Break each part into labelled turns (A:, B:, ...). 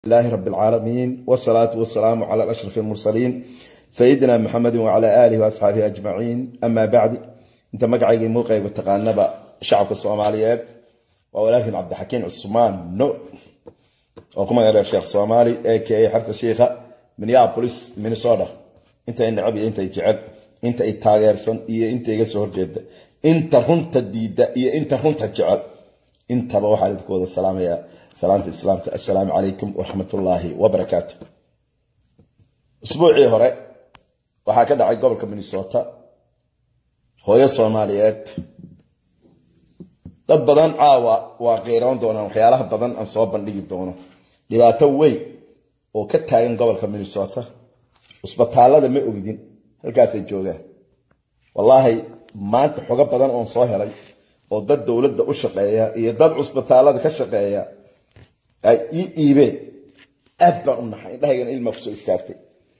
A: لله رب العالمين والصلاة والسلام على أشرف المرسلين سيدنا محمد وعلى آله وأصحابه أجمعين أما بعد أنت مقعي موقع وتقانب شعب الصوماليات ولكن عبد الحكيم عثمان نو وكما قال الشيخ الصومالي اي كي حرت الشيخ من يا بوليس من صودا انت ان عبي انت يجعل انت اي تاغيرسن iyo inta iga soo horjeeda inta runta diida iyo inta runta jecel intaba waxaa idinku wada salaamaya salaanta islaamka assalaamu calaykum waraxmatullaahi wabarakaatu usbuucii hore waxaa ka dhacay gobolka minnesota hooyo soomaaliyeed dad badan caawa waa qeyroon doonaan waxyaalaha badan aan soo bandhigi doono dhibaato weyn oo ka taagan gobolka minnesota cusbitaalada ma ogdin halkaasay joogaan wallaahi maanta xogo badan oon soo helay oo dad dowladda u shaqeeya iyo dad cusbitaalada ka shaqeeya ay ii dhiibeen aad baan u naxay indhahaygana ilmaa kusoo istaagtay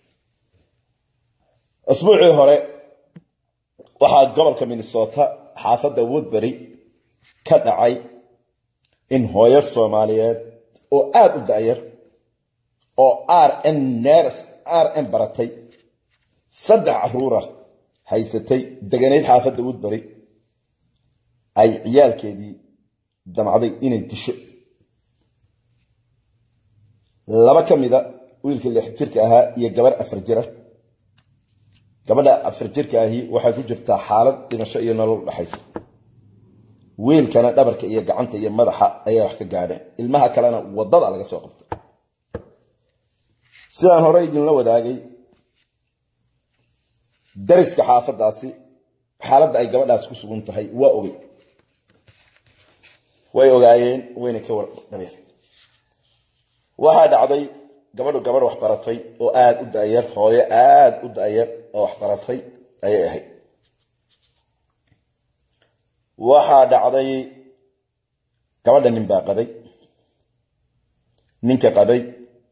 A: asbuucii hore waxaa gobolka minnesota xaafadda woodbury ka dhacay in hooyo soomaaliyeed oo aada u da'yar oo r n ners r n baratay saddex caruura haysatay deganayd xaafadda woodbury ay ciyaalkeedii damcday inay disho laba ka mida wiilka lix jirka ahaa iyo gabar afar jira gabadha afar jirka ahi waxay ku jirtaa xaalad dhimasho iyo nolol dhexaysa wiilkana dhabarka iyo gacanta iyo madaxa ayaa wax ka gaadheen ilmaha kalena wadada laga soo qabtay sidaan hore idinla wadaagay dariska xaafadaasi xaaladda ay gabadhaas ku sugan tahay waa ogey way ogaayeen wayna ka wardhabeen waxaa dhacday gabadhu gabadh wax baratay oo aada u da'yar hooyo aada u da'yar oo wax baratay ayay ahayd waxaa dhacday gabadha nin baa qabay ninka qabay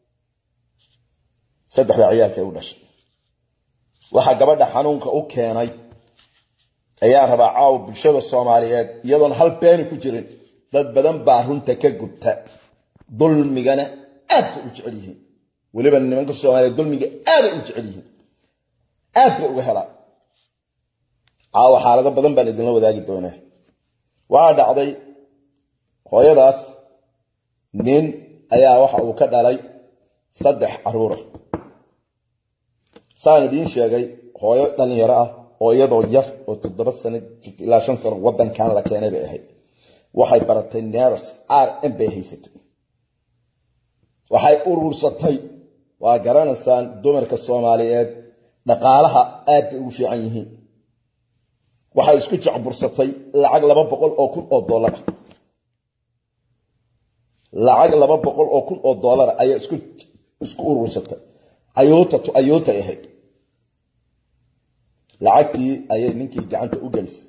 A: saddexda ciyaalka u dhashay waxaa gabadha xanuunka u keenay ayaan rabaa caawa bulshada soomaaliyeed iyadoon hal beeni ku jirin dad badan baa runta ka gubta dulmigana aad bay u jecel yihiin weliba nimanka soomaaliyeed dulmiga aaday u jecel yihiin aad bay uga helaa caawa xaalado badan baan idinla wadaagi doonaa waxaa dhacday hooyadaas nin ayaa waxa uu ka dhalay saddex caruura saan idiin sheegay hooyo dhalinyaro ah oo iyadoo yar oo toddoba sano jirta ilaa shan sano waddankan la keenay bay ahayd waxay baratay ners r m bay haysatay waxay urursatay waa garanaysaan dumarka soomaaliyeed dhaqaalaha aad bay ugu fiican yihiin waxay isku jacbursatay lacag laba boqol oo kun oo dollara lacag laba boqol oo kun oo dollara ayaa isku isku urursatay ayoota to ayootay ahayd lacagtii ayay ninkii gacanta u gelisay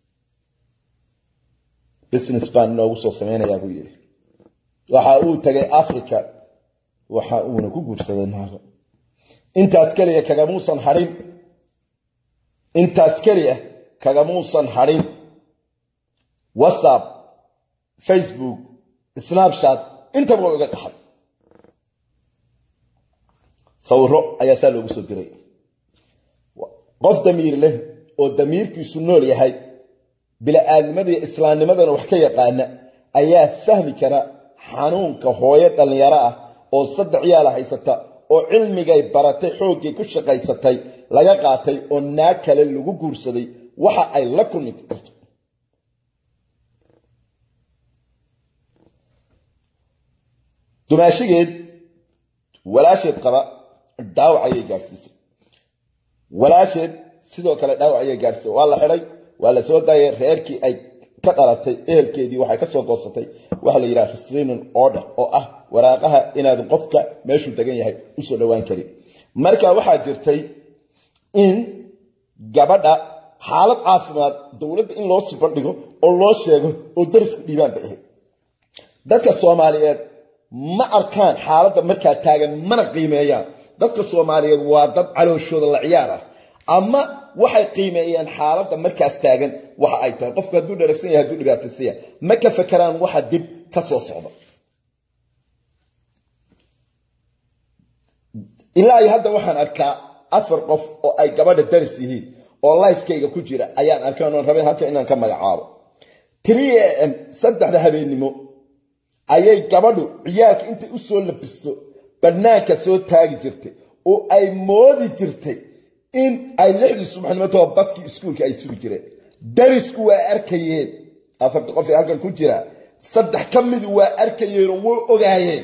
A: business baan inoogu soo samaynayaa buu yidhi waxa uu tagay africa waxa uuna ku guursaday naago intaas keliya kagamuusan hadhin intaas keliya kagamuusan hadhin whatsapp facebook snapchat intaba waa iga qaxay sawiro ayaa saa loogu soo diray qof damiir leh oo damiirkiisu nool yahay bila-aadnimada iyo islaamnimadana wax ka yaqaana ayaa fahmi kara xanuunka hooyo dhallinyaro ah oo saddex yaala haysata oo cilmigay baratay xooggay ku shaqaysatay laga qaatay oo naag kale lagu guursaday waxa ay la kulmi karto dumaashigeed walaasheed qaba dhaawac ayay gaadhsiisay walaasheed sidoo kale dhaawac ayay gaadhsiisay waa la xidhay waa la soo daayay reerkii ay ka dhalatay ehelkeedii waxay ka soo goosatay waxa la yidhaha restraining order oo ah waraaqaha inaad qofka meeshuu degan yahay usoo dhowaan karin marka waxaa jirtay in gabadha xaalad caafimaad dowladda in loo sibandhigo oo loo sheego oo darafku dhiibaan bay ahayd dadka soomaaliyeed ma arkaan xaaladda markaa taagan mana qiimeeyaan dadka soomaaliyeed waa dad calooshooda la ciyaar ah ama waxay qiimeeyaan xaaladda markaas taagan waxa ay tahay qofku hadduu dharagsan yahay hadduu dhibaataysan yahay ma ka fakeraan waxa dib ka soo socda ilaa iyo hadda waxaan arkaa afar qof oo ay gabadha daris yihiin oo lifekayga ku jira ayaan arkaan oon rabay halka inaan ka magacaabo three a m saddexda habeennimo ayay gabadhu ciyaalka intay u soo labisto bannaanka soo taagi jirtay oo ay moodi jirtay in ay lixdii subaxnimatoo baskii iskuulka ay sugi jireen darisku waa arkayeen afarta qof ee halkan ku jira saddex ka midu waa arkayeenoo way ogaayeen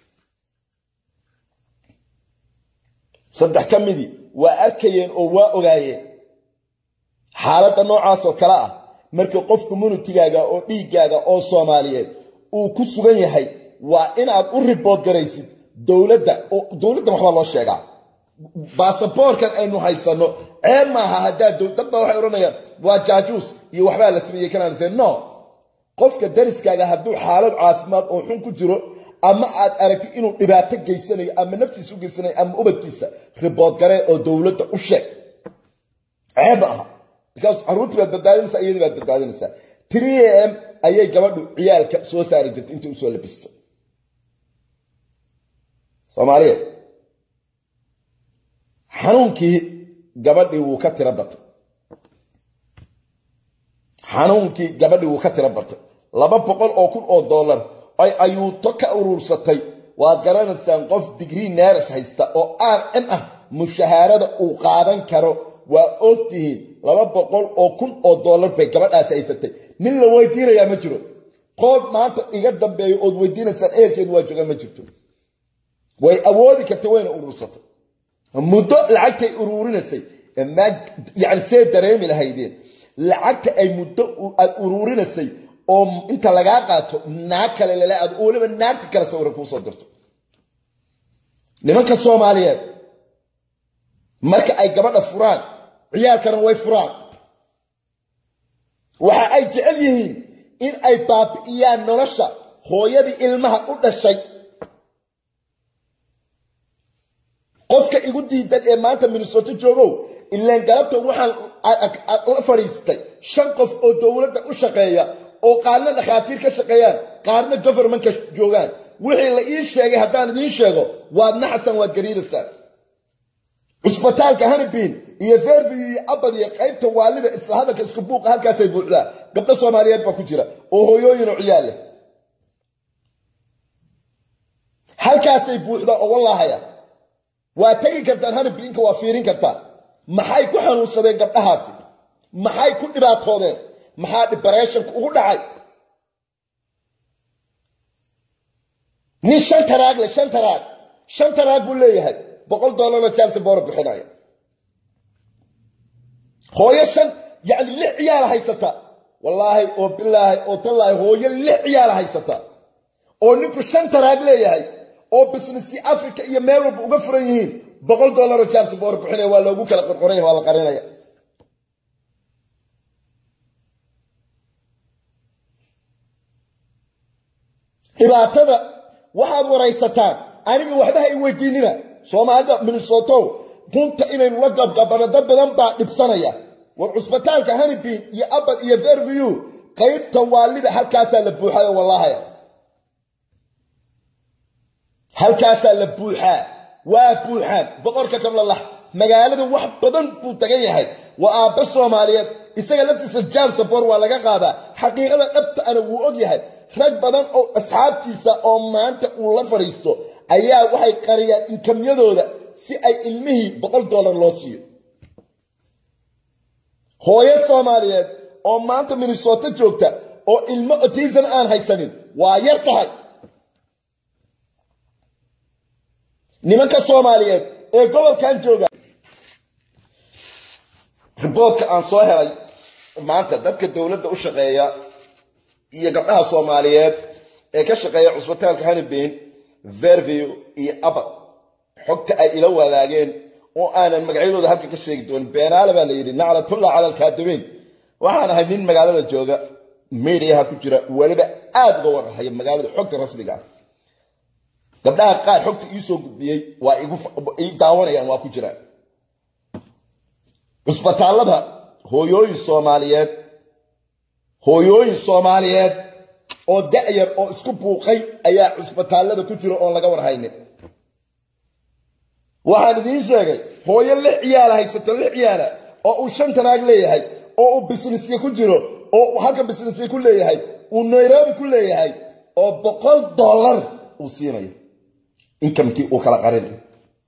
A: saddex ka midii waa arkayeen oo waa ogaayeen xaaladda noocaasoo kale ah marka qof communitigaaga oo dhiiggaaga oo soomaaliyeed uu ku sugan yahay waa inaad u ribood garaysid dowladda dowladda waxbaa loo sheegaa baasaboorkan aynu haysanno ceeb maaha haddaa dad baa waxay odhanayaan waa jaajuus iyo waxbaa la sameeyey kanaan no qofka dariskaaga hadduu xaalad caafimaad oo xun ku jiro ama aad aragtid inuu dhibaato geysanayo ama naftiisa u geysanayo ama ubadkiisa ribood garee oo dowladda u sheeg ceeb maaha because carruurtii baad badbaadinaysaa iyadii baad badbaadinaysaa three a m ayay gabadhu ciyaalka soo saari jirtay intii usoo labisto soomaaliyeed xanuunkii gabadhii wuu ka tiro batay xanuunkii gabadhii wuu ka tiro batay laba boqol oo kun oo dollar ay ayuuto ka uruursatay waad garanaysaan qof digrii neeris haysta oo r n ah mushahaarada uu qaadan karo waa ogtihiin laba boqol oo kun oo dollar bay gabadhaasi haysatay nin la weydiinayaa ma jiro qof maanta iga dambeeyo ood weydiinaysaan ehelkeedu waa joogaan ma jirto way awoodi kartay wayna uruursatay muddo lacagtay uruurinaysay yani see dareemi lahaydeen lacagta ay muddo aad uruurinaysay oo inta lagaa qaato naag kale lale aad weliba naagta kale sawira kuusoo dirto nimanka soomaaliyeed marka ay gabadha furaan ciyaalkana way furaan waxa ay jecel yihiin in ay baabi'iyaan nolosha hooyadii ilmaha u dhashay qofka igu diidan ee maanta minnesoto joogow ilaan galabta waxaan la fadhiistay shan qof oo dowladda u shaqeeya oo qaarna dhakhaatiir ka shaqeeyaan qaarna govermanka joogaan wixii la ii sheegay haddaan idiin sheego waad naxasan waad gariiraysaan cusbitaalka hanibin iyo verbi iyo abad iyo qaybta waalida isla hadalka isku buuqa halkaasay buuxdaa gabdho soomaaliyeed baa ku jira oo hooyooyin oo ciyaal leh halkaasay buuxdaa oo wallaahaya waa tegi kartaan hanibinka waa fiirin kartaan maxay ku xanuunsadeen gabdhahaasi maxay ku dhibaatoodeen maxaa dhibareeshanku ugu dhacay nin shan taraag leh shan taraag shan taraag buu leeyahay boqol dollaroo jaalsi boora bixinaya hooyo shan yacni lix ciyaala haysata wallaahi oo bilaahi oo tallaahi hooyo lix ciyaala haysata oo ninku shan taraag leeyahay oo businesskii africa iyo meel walba uga furan yihiin boqol dollaroo jaalsi boora bixinaya waa loogu kala qorqoraya waa la qarinaya dhibaatada waxaad waraysataan aniga waxba ha i weydiinina soomaalida minnesoto runta inaynu la gabgabano dad badan baa dhibsanaya war cusbitaalka hanibin iyo abad iyo verview qaybta waalida halkaasaa la buuxayo wallaahaya halkaasaa la buuxaa waa buuxaan boqorka kamlalax magaalada wax badan buu tagan yahay waa aabbe soomaaliyeed isaga laftiisa jaal sabor waa laga qaadaa xaqiiqada dhabta ana wuu og yahay rag badan oo asxaabtiisa oo maanta uu la fadhiisto ayaa waxay qariyaan inkamyadooda si ay ilmihii boqol dollar loo siiyo hooyo soomaaliyeed oo maanta minnesoto joogta oo ilmo otism aan haysanin waa yar tahay nimanka soomaaliyeed ee gobolkan jooga riboodka aan soo helay maanta dadka dowladda u shaqeeya iyo gabdhaha soomaaliyeed ee ka shaqeeya cusbitaalka hanibin verview iyo abad xogta ay ila wadaageen oo aanan magacyadooda halka ka sheegi doonin beenaale baa la yidhi naclatullah cala alkaadibiin waxaan ahay nin magaalada jooga mediaha ku jira weliba aada uga warhaya magaalada xogta rasmiga ah gabdhaha qaar xogta iisoo gudbiyey waa ii daawanayaan waa ku jiraan cusbitaallada hooyooyin soomaaliyeed hooyooyin soomaaliyeed oo da'yar oo isku buuqay ayaa cusbitaallada ku jira oon laga warhaynin waxaan idiin sheegay hooyo lix ciyaala haysato lix ciyaala oo uu shan tanaag leeyahay oo uu businesya ku jiro oo uu halka businesya ku leeyahay uu nairobi ku leeyahay oo boqol dollar uu siinayo inkamkii uu kala qarinayo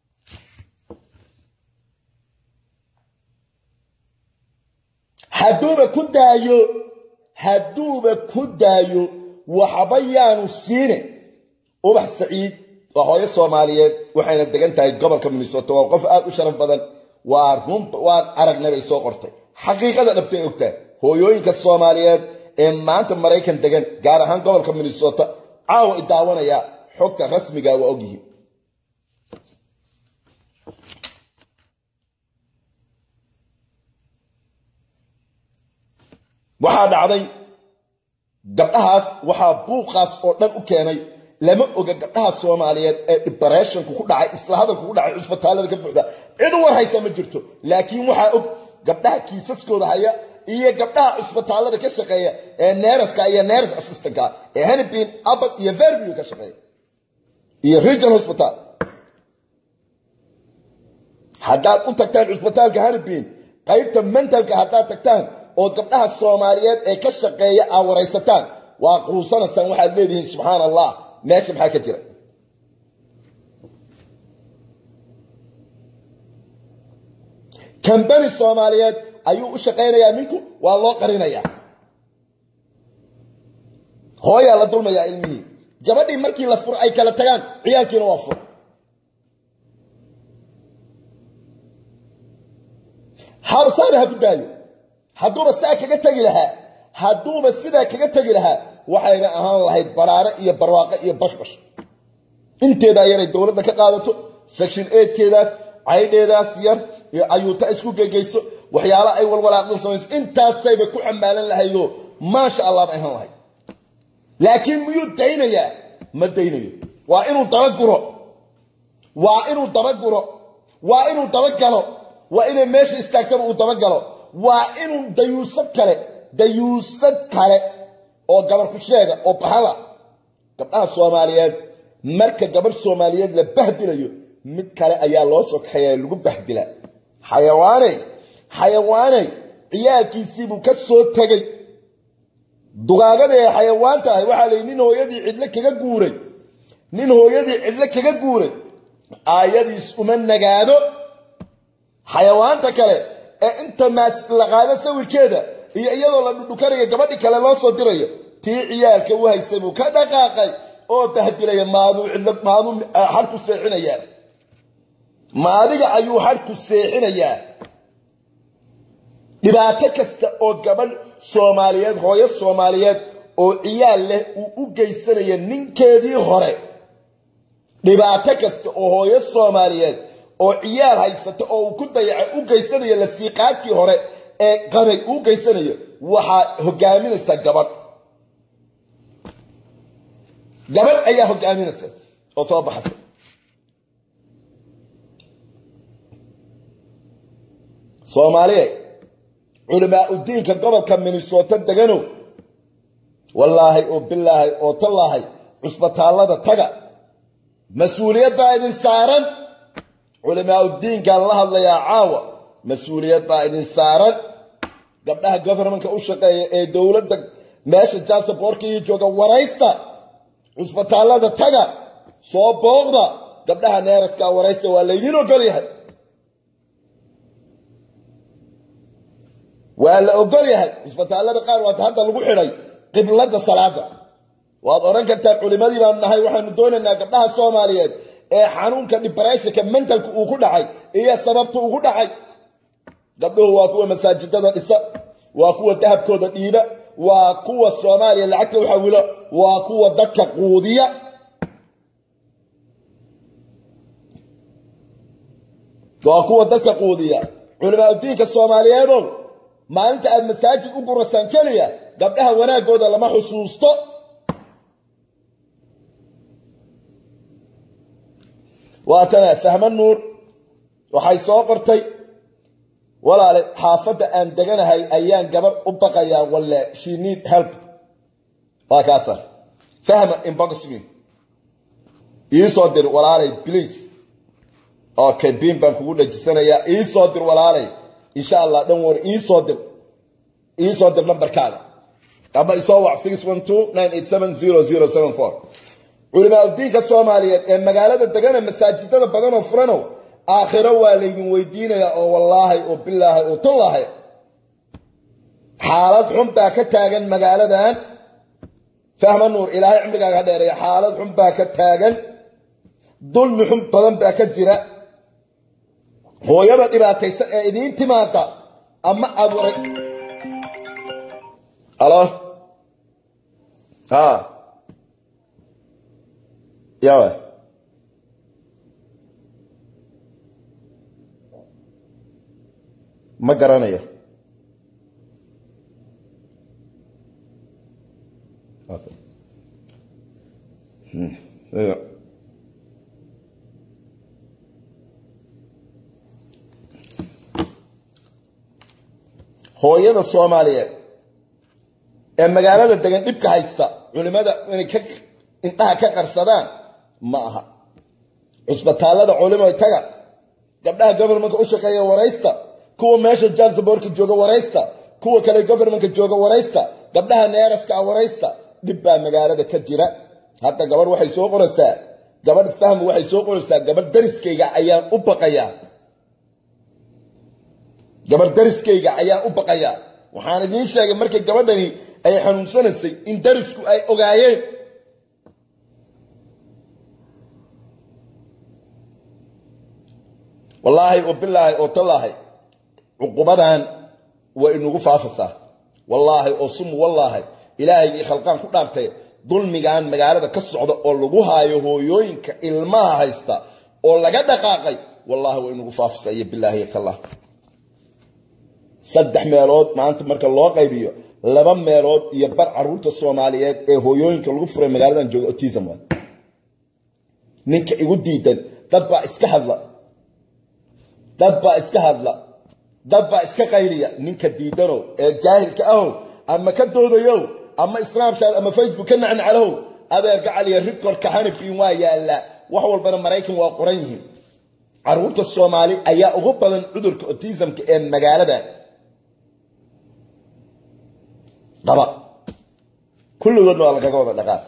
A: hadduuba ku daayo hadduuba ku daayo waxba yaanu siine ubax saciid waa hooyo soomaaliyeed waxayna degan tahay gobolka minnesota waa qof aada u sharaf badan waa run waan aragnay bay soo qortay xaqiiqada dhabtay ogtaa hooyooyinka soomaaliyeed ee maanta maraykan degan gaar ahaan gobolka minnesota caawa i daawanaya xogta rasmiga waa ogyihiin waxaa dhacday gabdhahaas waxaa buuqaas oo dhan u keenay lama oga gabdhaha soomaaliyeed ee dibressionku ku dhacay isla hadalku ku dhacay cusbitaalada ka buuxda cid u war haysa ma jirto laakiin waxaa og gabdhaha kiisaskooda haya iyo gabdhaha cusbitaalada ka shaqeeya ee neeraska iyo neeras assistanka ee hanibin abad iyo verview ka shaqeeya iyo regional hospital haddaad u tagtaan cusbitaalka hanibin qaybta mentalka haddaad tagtaan ood gabdhaha soomaaliyeed ee ka shaqeeya aa waraysataan waa quusanaysaan waxaad leedihiin subxaan allah meesha maxaa ka jira kambani soomaaliyeed ayuu u shaqaynayaa ninku waa loo qarinayaa hooyaa la dulmayaa ilmihii gabadhii markii la furo ay kala tagaan ciyaalkiina waa fur habsaabe ha ku daayo hadduuba saa kaga tegi lahaa hadduuba sidaa kaga tegi lahaa waxayna ahaan lahayd baraare iyo barwaaqo iyo bashbash inteedaa yaray dowladda ka qaadato section eedkeedaas caydheedaas yar ayuuta isku gegeyso waxyaala ay walwalaaqdan samayso intaasayba ku xamaalan lahaydoo maasha allah ba ahaan lahayd laakiin miyuu daynayaa ma daynayo waa inuu dabaguro waa inuu dabaguro waa inuu dabagalo waa inay meesha istaagtaba uu dabagalo waa inuu dayuusad kale dayuusad kale oo gabar ku sheega oo bahala gabdhaha soomaaliyeed marka gabarh soomaaliyeed la bahdilayo mid kale ayaa loo soo kaxeeya lagu bahdila xayawaaney xayawaaney ciyaalkiisiibuu ka soo tegay dugaagada ee xayawaan tahay waxaa layihi nin hooyadii cidlo kaga guuray nin hooyadii cidlo kaga guuray aayadiis uma nagaado xayawaanta kale ee inta maas la qaado sawirkeeda iyo iyadoo la dhudhukanaya gabadhi kale loo soo dirayo tii ciyaalka u haysay buu ka dhaqaaqay oo bahdilaya maaduu cidlo maaduu xadhku seexinayaa ma adiga ayuu xadhku seexinayaa dhibaato kasta oo gabadh soomaaliyeed hooyo soomaaliyeed oo ciyaal leh uu u geysanaya ninkeedii hore dhibaato kasta oo hooyo soomaaliyeed oo ciyaal haysata oo uu ku dayaca u geysanayo la siiqaadkii hore ee qabay uu geysanayo waxaa hogaaminaysa gabadh gabadh ayaa hogaaminaysa oo soo baxaysa soomaaliye culamaa udiinka gobolka minnesota deganow wallaahi oo bilaahay oo tallaahay cusbitaallada taga mas-uuliyad baa idin saaran culamaa udiinkaan la hadlayaa caawa mas-uuliyad baa idin saaran gabdhaha govermanka u shaqeeya ee dowladda meesha jansaboorka iyo jooga waraysta cusbitaallada taga soo booqda gabdhaha neeraska waraysta waa laydiin ogol yahay waa la ogol yahay cusbitaallada qaar waata hadda lagu xidhay qiblada salaada waad odhan kartaa culimadii baan nahay waxaanu doonaynaa gabdhaha soomaaliyeed ee xanuunka dibreshinka mentalka uu ku dhacay iyo sababta ugu dhacay gabdhuhu waa kuwa masaajidada dhisa waa kuwa dahabkooda dhiiba waa kuwa soomaaliya lacagta u xawilo waa kuwa dadka quudiya waa kuwa dadka quudiya culimaa udiinka soomaaliyeedow maalinta aad masaajid u gurasaan keliya gabdhaha wanaagooda lama xusuusto waatana fahmo nuur waxay soo qortay walaale xaafadda aan deganahay ayaan gabar u baqayaa walle she need help waa kaasa fahma inbox me ii soo dir walaalay please okay biin baan kugu dhajisanayaa ii soo dir walaalay insha allah dhan war ii soo dir ii soo dir nambarkaaga ama isoo wac six one two nine eight seven zero zero seven four culimaa udiinka soomaaliyeed ee magaalada degana masaajidada badanoo furanow aakhiro waa laydin weydiinayaa oo wallaahay oo bilaahay oo tullaahay xaalad xun baa ka taagan magaaladan fahma nuur ilaahay cimrigaaga ha dheereeya xaalad xun baa ka taagan dulmi xun badan baa ka jira hooyada dhibaataysan ee idiin timaada ama aad waray alo ha yawa ma garanayo Okay. Hmm. Yeah. hooyada soomaaliyeed ee magaalada degan dhibka haysta culimada inay ka indhaha ka qarsadaan ma aha cusbitaallada culimoy taga gabdhaha govermentka u shaqeeya waraysta kuwa meesha jalsaborka jooga waraysta kuwa kale govermentka jooga waraysta gabdhaha neeraska ah waraysta dhib baa magaalada ka jira hadda gabadh waxay soo qoraysaa gabadh fahmi waxay soo qoraysaa gabadh dariskayga ayaan u baqayaa gabadh dariskayga ayaan u baqayaa waxaan idiin sheegay markay gabadhani ay xanuunsanaysay in darisku ay ogaayeen wallaahi oo bilaahi oo tallaahi cuqubadan waa inugu faafasaa wallaahi oo sumu wallaahi ilaahaygai khalqaan ku dhaartay dulmigan magaalada ka socda oo lagu haayo hooyooyinka ilmaha haysta oo laga dhaqaaqay wallaahi waa inugu faafasaa iyo bilaahi tallah saddex meelood maanta marka loo qaybiyo laba meelood iyo bar caruurta soomaaliyeed ee hooyooyinka lagu furay magaaladan jooga otism wa ninka igu diidan dad baa iska hadla dad baa iska hadla dad baa iska qayliya ninka diidanow ee jaahilka ahow ama ka doodayow ama snapchat ama facebook ka nacnaclow adeerka caliya rikorka hanifin waa yaallaa wax walbana maraykan waa qoran yihiin caruurta soomaali ayaa ugu badan cudurka otismka ee magaalada qaba kulligoodna waa lagaga wada dhaqaaq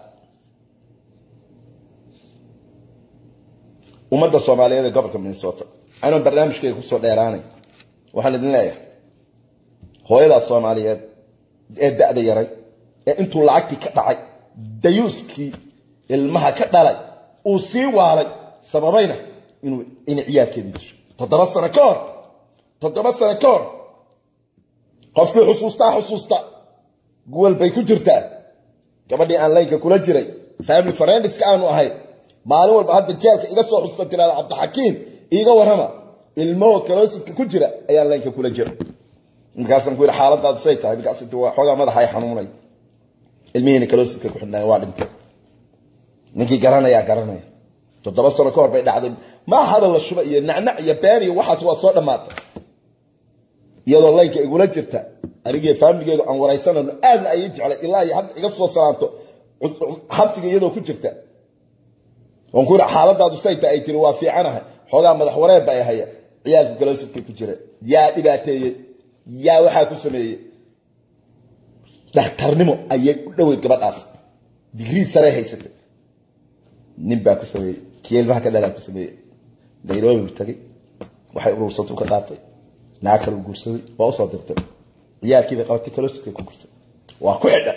A: ummadda soomaaliyeed ee gobolka minnesota anuu barnaamijkayga kusoo dheeraanay waxaan idin leeyahay hooyadaas soomaaliyeed ee da-da yaray ee intuu lacagtii ka dhacay dayuuskii ilmaha ka dhalay uu sii waalay sababayna inuu inay ciyaarkeedii disho toddoba sano ka hor toddoba sano ka hor qofkii xusuustaa xusuusta guwal bay ku jirtaa gabadhii aan laynka kula jiray family friendiska aanu ahay maalin walba hadda jeelka iga soo xusuusta tiraada cabdixakiim iiga warrama ilmahoo kaloosidka ku jira ayaan laynka kula jira markaasaan ku yidhi xaaladaadu say tahay markaas waa xoogaa madaxa ay xanuunay ilmihiina kaloosidka ku xidhnaayen waa dhintay ninkii garanayaa garanaya toddoba sano ka hor bay dhacday maa hadal la shuba iyo nacnac iyo been iyo waxaas waa soo dhammaatay iyadoo laynka igula jirta anigii faamiligeedu aan waraysanayno aadna ayay jeclay ilaa iyo hadda iga soo salaanto xabsiga iyadoo ku jirta waan ku yidhi xaaladaadu say tahay ay tiri waa fiicanahay xoogaa madax wareer ba ay haya ciyaalku kaloosidkay ku jira yaa dhibaateeyey yaa waxaa ku sameeyey dhakhtarnimo ayay u dhoweyd gabadhaas digrii sarey haysatay nin baa ku sameeyey kii ilmaha ka dhalaa ku sameeyey nairobi buu tagay waxay urursatu ka qaatay naa kale u guursaday waa usoo dirtay ciyaalkii bay qabatay kaloosidkay ku gurtay waa ku xidhay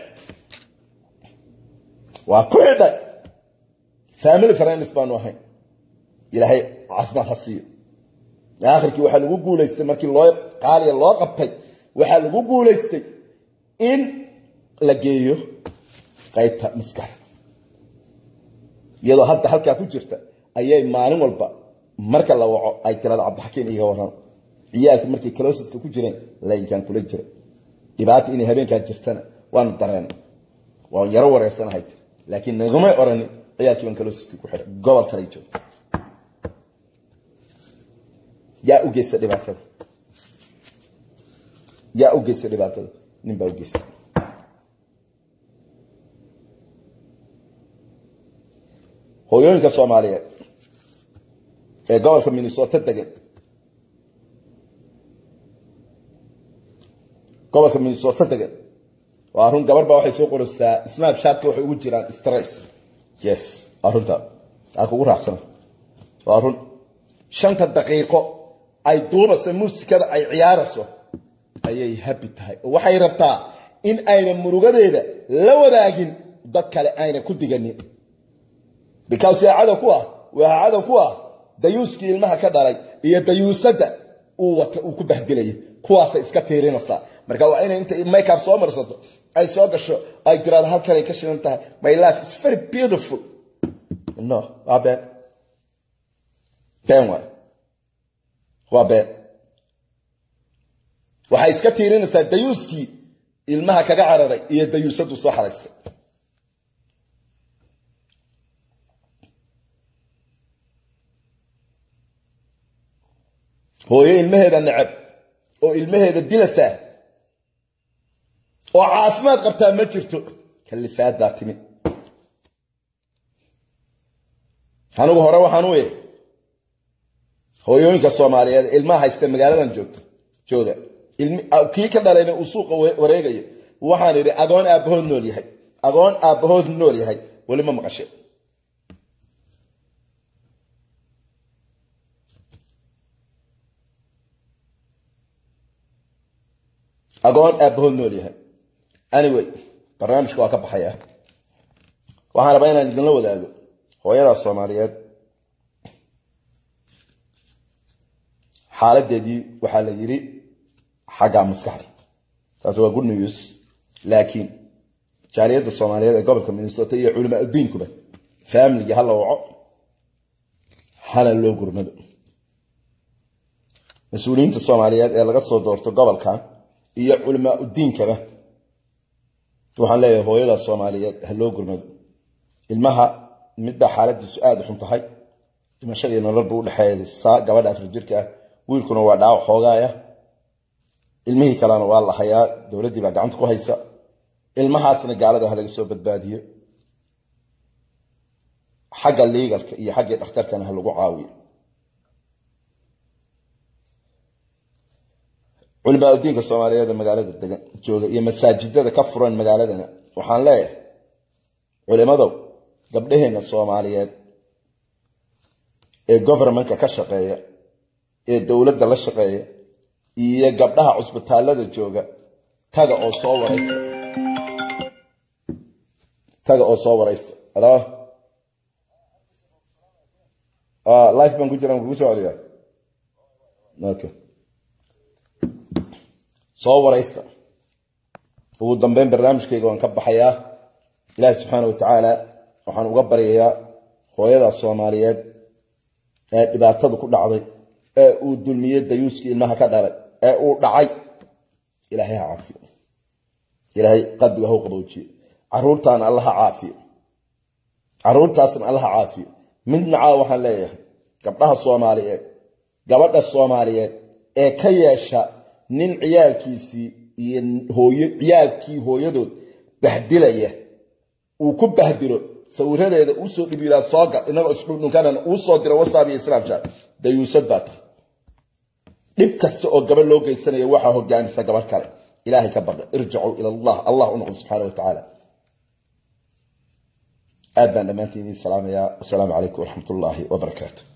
A: waa ku xidhay family friends baanu ahayn ilaahay caafimaad ha siiyo aakhirkii waxaa lagu guulaystay markii loo qaaliya loo qabtay waxaa lagu guulaystay in la geeyo qaybta maskaxda iyadoo hadda halkaa ku jirta ayay maalin walba marka la waco ay tirada cabdixakiin iga waran ciyaalku markay kaloosidka ku jireen laynkaan kula jira dhibaata inay habeenkaa jirtana waanu dareen waan yaro wareersanahay tir laakiin nagumay oranin ciyaalkii baan kaloosidka ku xidhay gobol kalay joogta yaa u geysta dhibaatada yaa u geysta dhibaatada nin baa u geysta hooyooyinka soomaaliyeed ee gobolka minnesota degan gobolka minnesota degan waa run gabar baa waxay soo qoraysaa snapchatka waxay ugu jiraan stress yes waa runta aa kugu raacsana waa run shanta daqiiqo ay duubasa muusikada ay ciyaarayso ayay habi tahay oo waxay rabtaa in ayna murugadeeda la wadaagin dad kale ayna ku diganin because waa cadow ku ah waa cadow ku ah dayuuskii ilmaha ka dhalay iyo dayuusadda uu wata uu ku bahdilayay kuwaasay iska tiirinaysaa marka waa inay inta makeup soo marsato ay soo gasho ay tiraado halkanay ka shidan tahay my life is very beautiful no waa been been waay waa been waxay iska tiirinaysaa dayuuskii ilmaha kaga cararay iyo dayuusaddu soo xaraystay hooyo ilmaheeda necab oo ilmaheeda dilaysaa oo caafimaad qabtaa ma jirto kalifaad baa timi anigu hore waxaan u iri hooyooyinka soomaaliyeed ilmaha haysta magaaladan joogta jooga kii ka dhalayna uu suuqa wareegayo waxaan idhi agoon aabbahood nool yahay agoon aabbahood nool yahay weli ma maqashe agoon aabbahood nool yahay anyway barnaamijka waa ka baxaya waxaan rabaa inaan idinla wadaago hooyadaas soomaaliyeed xaaladeedii waxaa la yidhi xagga maskaxda taasi waa good news laakiin jaaliyadda soomaaliyeed ee gobolka minnesota iyo culamaa udiinkuba faamiligii hala waco hana loo gurmado mas-uuliyiinta soomaaliyeed ee laga soo doorto gobolkan iyo culamaa udiinkaba waxaan leeyahay hooyadaas soomaaliyeed ha loo gurmado ilmaha midbaa xaaladiisu aada u xun tahay dhimasho iyo nolol buu udhexeeysaa gabadha afar jirka ah wiilkuna waa dhaawac xoogaaya ilmihii kalena waa la hayaa dowladdii baa gacanta ku haysa ilmahaasna gaalada ha laga soo badbaadiyo xagga liigalka iyo xaggii dhakhtarkana ha lagu caawiyo culimaa udiinka soomaaliyeed ee magaalada degan jooga iyo masaajidada ka furan magaaladana waxaan leeyahay culimadow gabdhaheenna soomaaliyeed ee govermentka ka shaqeeya ee dowladda la shaqeeya iyo gabdhaha cusbitaallada jooga taga oo soo waraysta taga oo soo waraysta alo life baan ku jiraan kugu soo celiyaa okay soo waraysta ugu dambeyn barnaamijkayga waan ka baxayaa ilaahi subxaana watacaala waxaan uga baryayaa hooyadaas soomaaliyeed ee dhibaatadu ku dhacday ee uu dulmiyey dayuuskii ilmaha ka dhalay ee uu dhacay ilaahay ha caafiyo ilaahay qalbiga hau qaboojiyo caruurtaana allaha caafiyo caruurtaasna allaha caafiyo midna caa waxaan leeyahay gabdhaha soomaaliyeed gabadha soomaaliyeed ee ka yeesha nin ciyaalkiisii iyo hooyo ciyaalkii hooyadood bahdilaya uu ku bahdilo sawiradeeda uu soo dhibiilaa soo gal inagoo isdhundhunkanana uu soo diro whatsapp iyo snapchat dayuusad baa tahay dhib kasta oo gabadh loo geysanaya waxaa hogaamisa gabadh kale ilaahay ka baqa irjicuu ila allah allah u noqdo subxaana wa tacaala aad baan dhammaantiin idiin salaamayaa wasalaamu calaykum waraxmat ullaahi wabarakaatu